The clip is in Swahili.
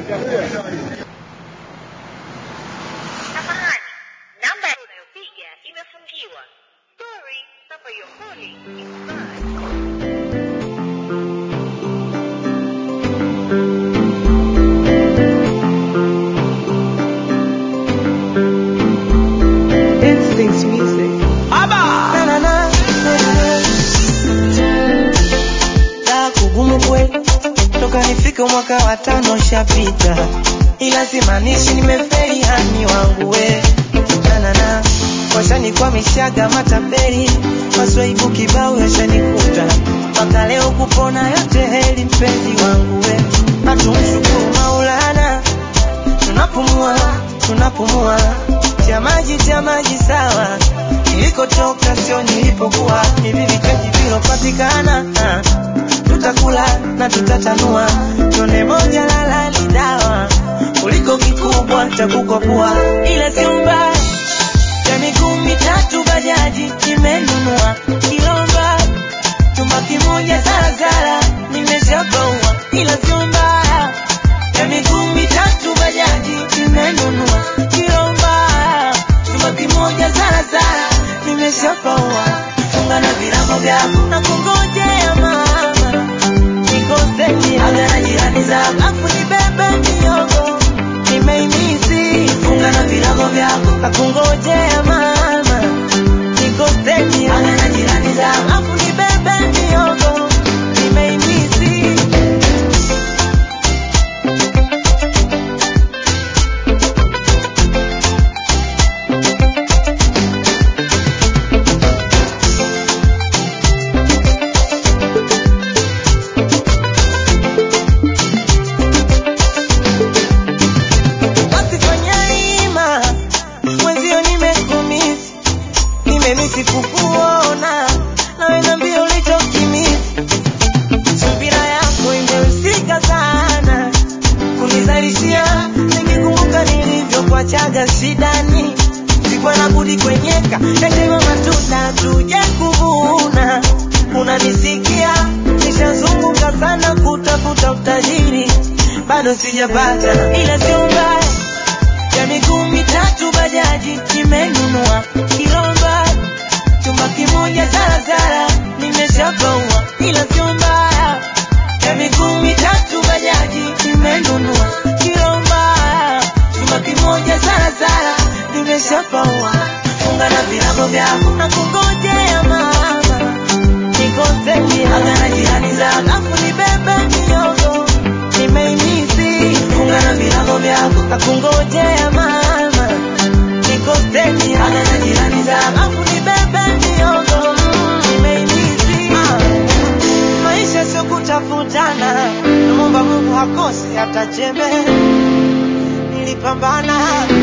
Samahani, namba unayopiga imefungiwa. Sorry, number you're calling is bad. Instincts music. Na, na, na, na, na. Daa kugumu kweli toka nifike mwaka wa tano shapita, ila simaanishi nimefeli hani wangu we nanana washanikwamishaga matapeli maswaibu kibao yashanikuta mpaka leo kupona yote heli mpenzi wangu we hatumshukuru Maulana tunapumua tunapumua cha maji cha maji sawa nilikotoka sio nilipokuwa hivi vichaji vilopatikana ah, tutakula na tutatanua tone moja lala ni dawa kuliko kikubwa cha kukopua ila sio mbaya ya miguu mitatu bajaji nimenunua kilomba chumba kimoja zarazara nimeshabaua ila sio mbaya ya miguu mitatu bajaji nimenunua kilomba chumba kimoja zarazara nimeshabaua funga na virago vyako na kungojea mama nikoseni aga na jirani zako afu nibebe miogo nimeimisi funga na virago vyako na kungojea mama nikoseni aga na jirani zako afu nibebe miogo nimeimisi basi fanya ima mwenzio nimekumisi nimemisi kukuona nawe nambia ulichokimisi subira yako imehusika sana kunizalishia nikikumbuka nilivyokuachaga shidani sikuwa na budi kwenyeka nasema matunda tuje kuvuna unanisikia nishazunguka sana kutafuta utajiri bado sijapata ila sio mbaya ya miguu mitatu bajaji nimenunua kilomba chumba kimoja zarazara nimeshabaua ila sio mbaya ya miguu mitatu bajaji nimenunua kilomba chumba kimoja zarazara nimeshabaua funga na virago vyako na kungojea mama nikoseni aga na jirani zako afu nibebe miogo nimeimisi funga na virago vyako na kungojea mama nikoseni aga na jirani zako afu nibebe miogo nimeimisi maisha sio kutafutana namwomba mungu hakosi hata chembe nilipambana